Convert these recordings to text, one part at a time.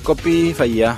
Qophii fayyaa.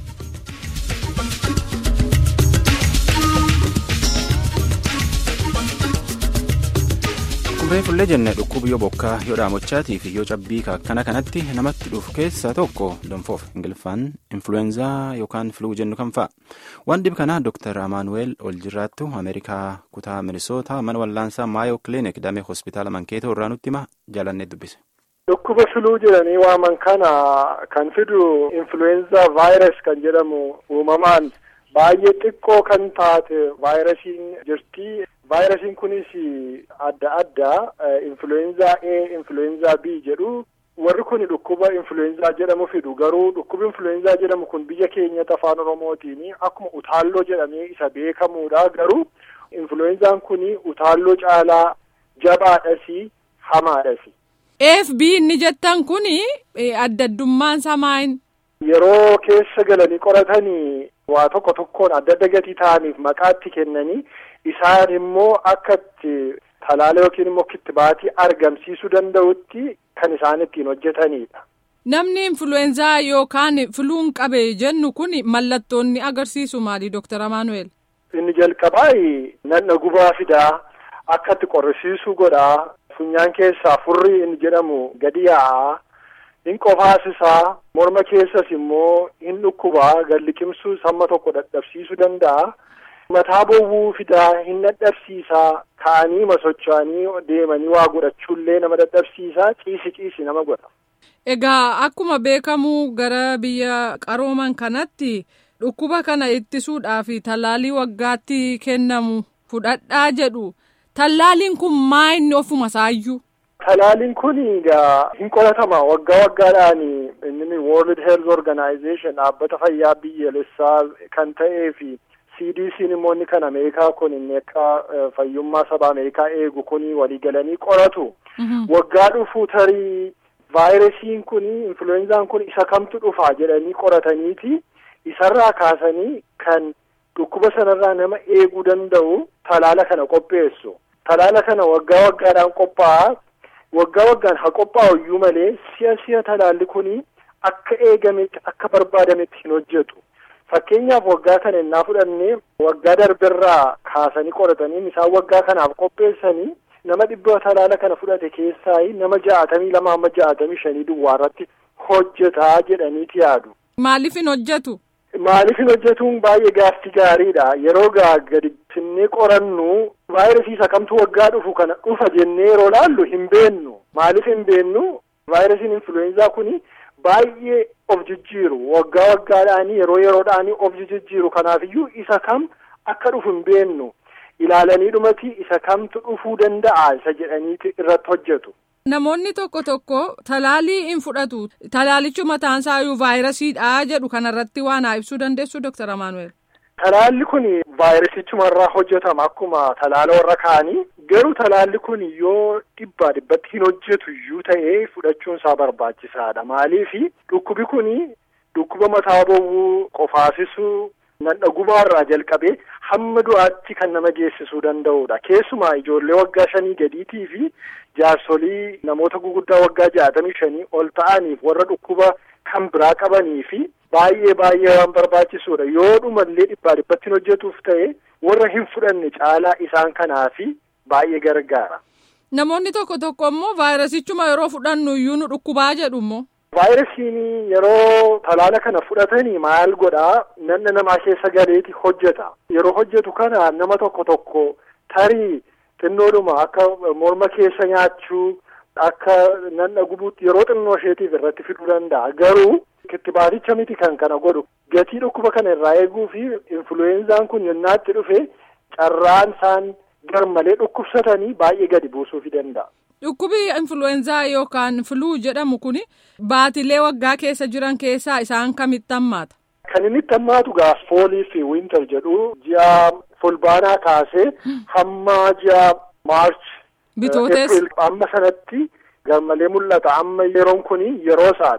Kubbeen fullee jenne dhukkuba yoo bokkaa yoo dhaamochaatii fi yoo cabbii akkana kanatti namatti dhufu keessaa tokko danfoof ingiliffaan influweenzaa yookaan filuu jennu kan fa'a. Waan dhib kanaa Dr. Amaanuweel Oljirraattu Ameerikaa kutaa Minisootaa mana wallaansaa Maayo Kiliinik damee hospitaala Mankeetoo irraa nutti hima jaalannee dubbise. Dhukkuba filuu jedhanii waaman kana kan fidu influenza virus kan jedhamu uumamaan baay'ee xiqqoo kan taate vaayirasiin jirti. Vaayirasiin kunis adda addaa influenza A, influenza B jedhu warri kun dhukkuba influenza jedhamu fidu garuu dhukkuba influenza jedhamu kun biyya keenyatti afaan oromootiin akkuma utaalloo jedhamee isa beekamuudha garuu influenzaan kun utaalloo caalaa jabaadhasi hamaadhasi. FB inni jettan kun adda addummaan samaa'in. Yeroo keessa galanii qoratanii waa tokko tokkoon adda adda gatii ta'aniif maqaatti kennanii isaan immoo akka itti talaala yookiin immoo kittibaatii argamsiisuu danda'utti kan isaan ittiin hojjetanidha. Namni influweenzaa yookaan filuun qabe jennu kun mallattoonni agarsiisu maali Dooktar Amaanuweel? Inni jalqabaa nanna gubaa fidaa akka itti qorrisiisuu godhaa. funyaan keessaa furrii inni jedhamu gadi yaa'aa hin qofaasisaa morma keessas immoo hin dhukkubaa gad liqimsuu hamma tokko dadhabsiisuu danda'a mataa bowwuu fidaa hin dadhabsiisaa ka'anii masocho'anii deemanii waa godhachuullee nama dadhabsiisaa ciisi ciisi nama godha. Egaa akkuma beekamu gara biyya qarooman kanatti dhukkuba kana ittisuudhaaf talaalii waggaatti kennamu fudhadhaa jedhu. Tallaaliin kun maa inni ofuma isaayyuu? Talaaliin kun egaa hin qoratama waggaa waggaadhaan inni World Health Organization dhaabbata fayyaa biyyaalessaa kan ta'ee fi CDC'n immoo inni kan Ameerikaa kun inni akka fayyummaa saba Ameerikaa eegu kun walii galanii qoratu. Waggaa dhufu tarii vaayirasiin kun influenzaan kun isa kamtu dhufa jedhanii qorataniiti isarraa kaasanii kan dhukkuba sanarraa nama eeguu danda'u talaala kana qopheessu. Talaala kana waggaa waggaadhaan qophaa'a. Waggaa waggaan haa qophaa'u iyyuu malee si'a si'a talaalli kun akka eegametti akka barbaadametti hin hojjetu. Fakkeenyaaf waggaa kana innaa fudhannee waggaa darberraa kaasanii qoratanii isaan waggaa kanaaf qopheessanii nama dhibba talaala kana fudhate keessaa nama ja'atamii lama amma ja'atamii shanii duwwaarratti hojjetaa jedhaniiti yaadu. Maaliif hin hojjetu? Maaliif hin hojjetuun baay'ee gaaffii gaariidha. Yeroo gaa gadi finnee qorannu vaayirasii isa kamtu waggaa dhufu kana dhufa jennee yeroo laallu hin beennu. Maaliif hin beennu? Vaayirasiin influweenzaa kuni baay'ee of jijjiiru. Waggaa waggaadhaanii yeroo yeroodhaanii of jijjiiru. Kanaafiyyuu isa kam akka dhufu hin beennu. Ilaalanii dhumati isa kamtu dhufuu danda'a isa jedhaniiti irratti hojjetu. Namoonni tokko tokko talaalii hin fudhatu. Talaalichi mataan isaayyuu vaayirasiidha jedhu kanarratti waan haa ibsuu dandeessu Dooktar Amaanuweel. Talaalli kun vaayirasichumarraa hojjetama akkuma talaala warra kaanii garuu talaalli kun yoo dhibbaa dhibbatti hin hojjetu iyyuu ta'ee fudhachuun isaa barbaachisaadha. Maaliif dhukkubi kun dhukkuba mataa bowwuu qofaasisuu nanna gubaarraa jalqabee hamma du'aatti kan nama geessisuu danda'udha. Keessumaa ijoollee waggaa shanii gadiitii fi jaarsolii namoota guguddaa waggaa ja'atamii shanii ol ta'aniif warra dhukkuba kan biraa qabanii fi baay'ee baay'ee waan barbaachisuudha. Yoo dhumallee dhibbaa dhibbatti hojjetuuf ta'e warra hin fudhanne caalaa isaan kanaafi baay'ee gargaara. Namoonni tokko tokko immoo vaayirasichuma yeroo fudhannu iyyuu nu dhukkubaa jedhu immoo. Vaayirasiin yeroo talaala kana fudhatanii maal godhaa nanna namaa keessa galeeti hojjeta. Yeroo hojjetu kana nama tokko tokko tarii xinnoodhuma akka morma keessa nyaachuu akka nanna gubuutti yeroo xinnoo isheetiif irratti fiduu danda'a. Garuu kittibaaticha miti kan kana godhu gatii dhukkuba kana irraa eeguu fi influweenzaan kun yennaatti dhufe carraan isaan garmalee dhukkubsatanii baay'ee gadi buusuufi danda'a. Dhukkubi influweenzaa yookaan filuu jedhamu kun baatilee waggaa keessa jiran keessaa isaan kamitti hammaata? Kan inni itti hammaatu gaaf foolii fi wiintar jedhu ji'a fulbaanaa kaasee hamma ji'a maarch. Bitootes. Amma sanatti garmalee mul'ata amma yeroon kun yeroo isaati.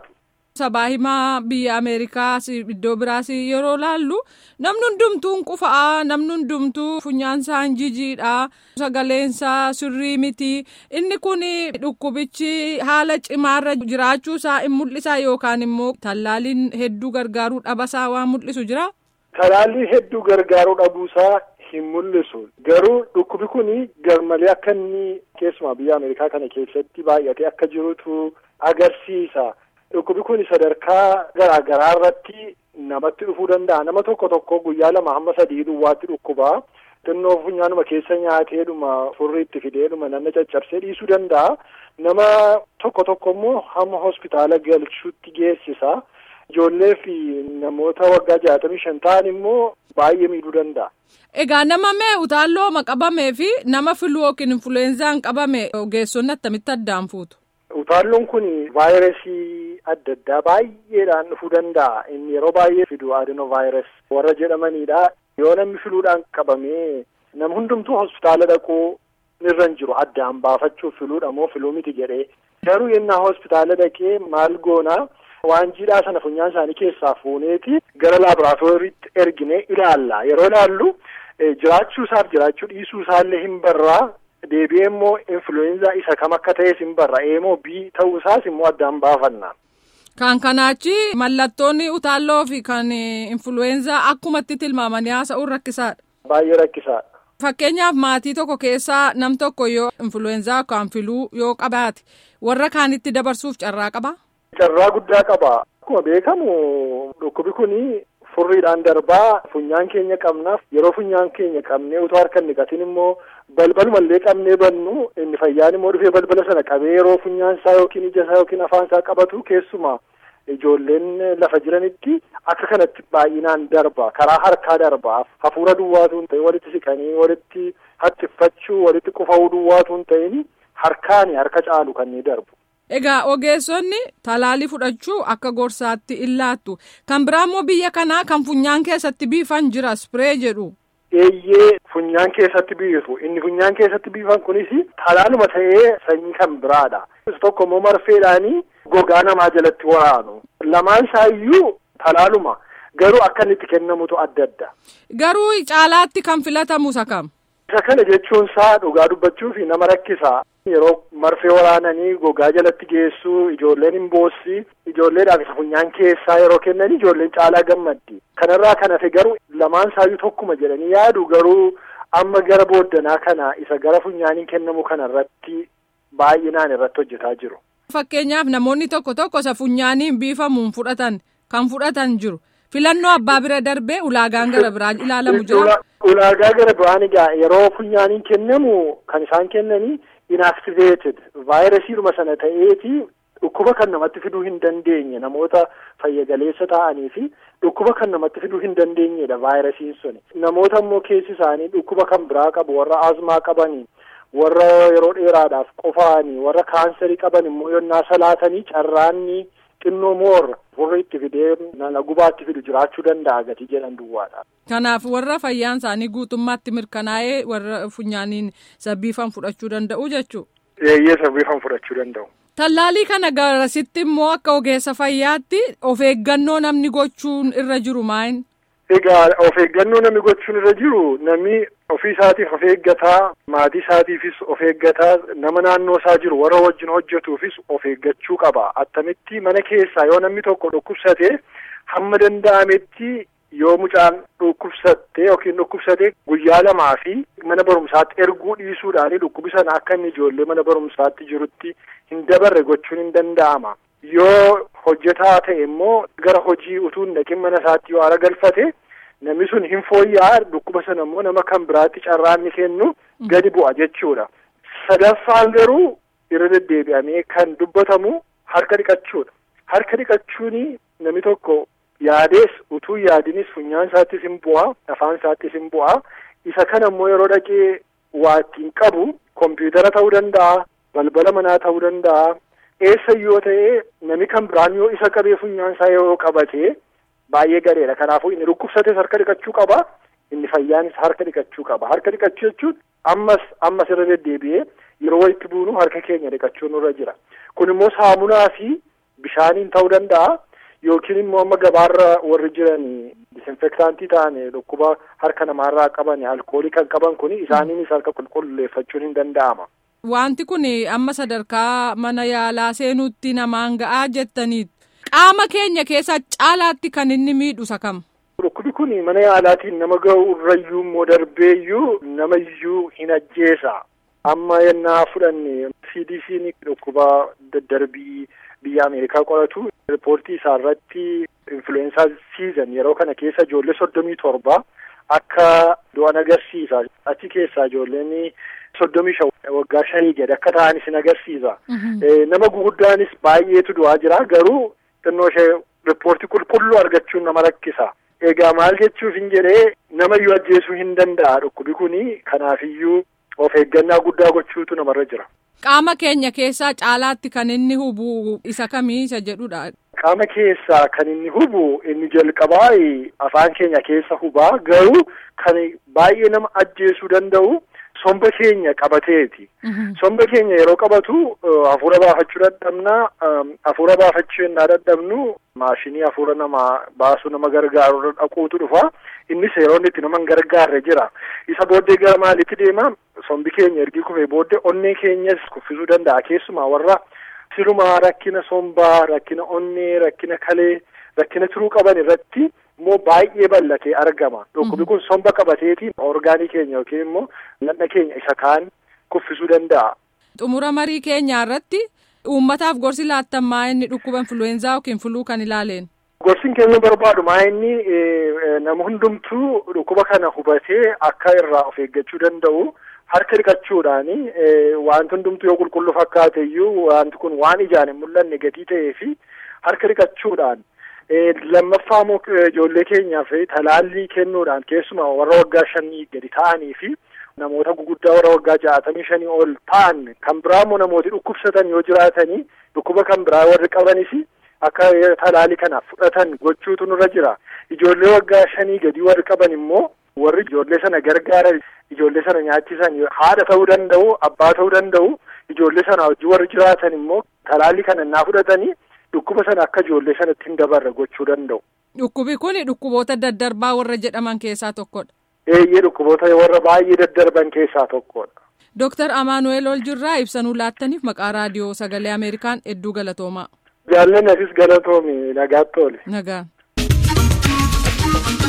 sabaa himaa biyya Ameerikaas iddoo biraas yeroo laallu namni hundumtuun qufaa namni hundumtuu funyaansaan jijiidha sagaleensaa sirrii miti inni kun dhukkubichi haala cimaarra jiraachuusaa in mul'isa yookaan immoo tallaaliin hedduu gargaaruu dhabasaa waan mul'isu jira. Talaallii hedduu gargaaruu dhabuusaa hin mul'isu garuu dhukkubi kun garmalee akka inni keessumaa biyya Ameerikaa kana keessatti baay'atee akka jirutu agarsiisa. Dhukkubi kun sadarkaa garaa garaa irratti namatti dhufuu danda'a. Nama tokko tokko guyyaa lama hamma sadii duwwaatti dhukkubaa. Xinnoo funyaanuma keessa nyaateedhuma furrii itti fideedhuma nama caccabsee dhiisuu danda'a. Nama tokko tokko immoo hamma hospitaala galchuutti geessisa. Ijoollee fi namoota waggaa jaatamii shan ta'an immoo baay'ee miidhuu danda'a. Egaa nama mee utaallooma qabamee fi nama filuu yookiin influweenzaan qabame ogeessonni attamitti addaan fuutu? Utaalloon kun vaayirasii adda addaa baay'eedhaan dhufuu danda'a. Inni yeroo baay'ee fidu adenovaayirasi warra jedhamanidha. Yoo namni filuudhaan qabamee nam hundumtuu hospitaala dhaquu irra hin jiru addaan baafachuuf filuudha moo filuu miti jedhee. Garuu yennaa hospitaala dhaqee maal goonaa waan jiidhaa sana funyaan isaanii keessaa fuuneeti gara laaboraatooriitti ergine ilaalla. Yeroo ilaallu jiraachuu isaaf jiraachuu dhiisuu isaallee hin barraa. Deebi'ee immoo influenza isa kam akka ta'es hin barra eemoo bii ta'uu isaas immoo addaan baafanna. Kan kanaachi mallattoonni utaalloo fi kan influenza akkumatti tilmaamanii haasa'uun rakkisaadha. Baay'ee rakkisaadha. Fakkeenyaaf maatii tokko keessaa nam tokko yoo influenza yookaan filuu yoo qabaate warra kaanitti dabarsuuf carraa qabaa? Carraa guddaa qaba. Akkuma beekamu dhukkubi kuni furriidhaan darbaa funyaan keenya qabnaaf yeroo funyaan keenya qabnee utuu harka hin dhiqatin immoo balbalumallee qabnee bannu inni fayyaan immoo dhufee balbala sana qabee yeroo funyaan isaa yookiin ija isaa yookiin afaan isaa qabatu keessumaa ijoolleen lafa jiranitti akka kanatti baay'inaan darba karaa harkaa darba hafuura duwwaatuun ta'e walitti siqanii walitti hattiffachuu walitti qufa'uu duwwaatuun ta'in harkaani harka caalu kan ni darbu. Egaa ogeessonni talaalii fudhachuu akka gorsaatti illaattu kan biraa immoo biyya kanaa kan funyaan keessatti biifan jira spiree jedhu. Eeyyee funyaan keessatti biifu inni funyaan keessatti biifan kunis talaaluma ta'ee sanyii kan biraadha. Tokko immoo marfeedhaanii gogaa namaa jalatti waraanu. Lamaan isaayyuu talaaluma garuu akka inni itti kennamutu adda adda. Garuu caalaatti kan filatamu isa kam? Isa kana jechuun isaa dhugaa dubbachuuf nama rakkisa. Yeroo marfee waraananii gogaa jalatti geessuu ijoolleen hin boossi ijoolleedhaaf isa funyaan keessaa yeroo kennan ijoolleen caalaa gammaddi. Kanarraa kan hafe garuu lamaan isaayyuu tokkuma jedhanii yaadu garuu amma gara booddanaa kana isa gara funyaaniin kennamu kanarratti baay'inaan irratti hojjetaa jiru. Fakkeenyaaf namoonni tokko tokko isa funyaaniin biifamuun fudhatan kan fudhatan jiru. Filannoo abbaa bira darbee ulaagaan gara biraa ilaalamu jira. Ulaagaa gara biraan egaa yeroo funyaaniin kennamu kan isaan kennanii inactivated vaayirasiidhuma sana ta'eeti dhukkuba kan namatti fiduu hin dandeenye namoota fayyagaleessa ta'anii fi dhukkuba kan namatti fiduu hin dandeenyedha vaayirasiin suni. Namoota immoo keessi isaanii dhukkuba kan biraa qabu warra azmaa qabanii warra yeroo dheeraadhaaf qofaanii warra kaansarii qaban immoo yonnaa salaatanii carraanni xinnoo moorra furri itti fidee nana gubaatti fidu jiraachuu danda'a gatii jedhan duwwaadha. Kanaaf warra fayyaan isaanii guutummaatti mirkanaa'ee warra funyaaniin sabbiifan fudhachuu danda'u jechuudha. Eeyyee sabbiifan fudhachuu danda'u. Tallaalii kana garasitti immoo akka ogeessa fayyaatti of eeggannoo namni gochuun irra jiru maayin? Egaa of eeggannoo namni gochuun irra jiru namni ofii isaatiif of eeggataa maatii isaatiifis of eeggataa nama naannoo isaa jiru warra wajjin hojjetuufis of eeggachuu qaba attamitti mana keessaa yoo namni tokko dhukkubsate hamma danda'ametti yoo mucaan dhukkubsatte yookiin dhukkubsate guyyaa lamaa fi mana barumsaatti erguu dhiisuudhaani dhukkubi sana akka inni ijoollee mana barumsaatti jirutti hin dabarre gochuun hin danda'ama. Yoo hojjetaa ta'e immoo gara hojii utuu hin dhaqin mana isaatti yoo ara galfate namni sun hin fooyya'aa dhukkuba sana immoo nama kan biraatti carraan ni kennu gadi bu'a jechuudha. Sadaffaan garuu irra deddeebi'amee kan dubbatamu harka dhiqachuudha. Harka dhiqachuun namni tokko yaadees utuu yaadinis funyaan isaattis hin bu'a afaan isaattis hin bu'a isa kana immoo yeroo dhaqee waa ittiin qabu kompiitara ta'uu danda'a balbala manaa ta'uu danda'a eessa yoo ta'e namni kan biraan yoo isa qabee funyaan isaa yoo qabate baay'ee gareedha kanaafuu inni dhukkubsates harka dhiqachuu qaba inni fayyaanis harka dhiqachuu qaba harka dhiqachuu jechuun ammas ammas irra deddeebi'ee yeroo walitti buunu harka keenya dhiqachuun nurra jira kun immoo saamunaa fi bishaaniin ta'uu danda'a yookiin immoo amma gabaarra warri jiran disinfektaantii ta'an dhukkuba harka namaarraa qaban alkoolii kan qaban kun isaaniinis harka qulqulleeffachuun hin danda'ama. Wanti kun amma sadarkaa mana yaalaa seenuutti namaan ga'aa jettaniit qaama keenya keessa caalaatti kan inni miidhu isa kam. Dhukkubi kun mana yaalaatiin nama ga'u irrayyuu immoo darbeeyyuu nama iyyuu hin ajjeesa. Amma yennaa fudhanne CDC'n dhukkuba daddarbii biyya Ameerikaa qoratu riippoortii isaa irratti influensaa siizan yeroo kana keessa ijoollee soddomii torba akka du'an agarsiisa. Achi keessaa ijoolleen soddomii shan waggaa shanii gadi akka ta'anis hin agarsiisa. Nama guguddaanis baay'eetu du'aa jira garuu xinnoo ishee riippoortii qulqulluu argachuun nama rakkisa. Egaa maal jechuuf hin jedhee namayyuu ajjeesuu hin danda'a dhukkubi kuni kanaafiyyuu of eeggannaa guddaa gochuutu namarra jira. Qaama keenya keessaa caalaatti kan inni hubu isa kamii isa jedhudha. Qaama keessaa kan inni hubu inni jalqabaa afaan keenya keessa hubaa garuu kan baay'ee nama ajjeesuu danda'u somba keenya qabateeti. Somba keenya yeroo qabatu hafuura baafachuu dadhabna. Hafuura baafachuu yennaa dadhabnu maashinii hafuura namaa baasuu nama gargaaru dhaquutu dhufa. Innis yeroo inni itti nama hin gargaarre jira. Isa booddee gara maaliitti deema? Sombi keenya ergi kufee booddee onnee keenyas kuffisuu danda'a. Keessumaa warra sirumaa rakkina sombaa, rakkina onnee, rakkina kalee, rakkina tiruu qaban irratti immoo baay'ee bal'atee argama. Dhukkubi kun somba qabateetiin orgaanii keenya yookiin immoo ladha keenya isa kaan kuffisuu danda'a. Xumura marii keenyaa irratti uummataaf gorsi laattan maa inni dhukkuba influweenzaa yookiin fuluu kan ilaaleen. Gorsiin keenya barbaadu maa inni nama hundumtuu dhukkuba kana hubatee akka irraa of eeggachuu danda'u harka dhiqachuudhaani wanti hundumtuu yoo qulqulluu fakkaate iyyuu wanti kun waan ijaan hin mul'anne gatii ta'ee fi harka dhiqachuudhaan lammaffaa immoo ijoollee keenyaaf talaallii kennuudhaan keessumaa warra waggaa shanii gadi ta'anii fi namoota guguddaa warra waggaa ja'atamii shanii ol ta'an kan biraa immoo namooti dhukkubsatan yoo jiraatanii dhukkuba kan biraa warri qabanis akka talaallii kana fudhatan gochuutu nurra jira ijoollee waggaa shanii gadi warri qaban immoo warri ijoollee sana gargaaran ijoollee sana nyaachisan haadha ta'uu danda'u abbaa ta'uu danda'u ijoollee sana wajjin warri jiraatan immoo talaallii kana innaa fudhatanii dhukkuba sana akka ijoollee sanatti hin dabarre gochuu danda'u. Dhukkubi kun dhukkuboota daddarbaa warra jedhaman keessaa tokkodha. Eeyyee dhukkuboota warra baay'ee daddarban keessaa tokkodha. Dooktar Amaanuweel Oljirraa ibsanuu laattaniif maqaa raadiyoo sagalee Ameerikaan hedduu galatoomaa. Jaallanni asis galatoomi nagaatti oole. Nagaan.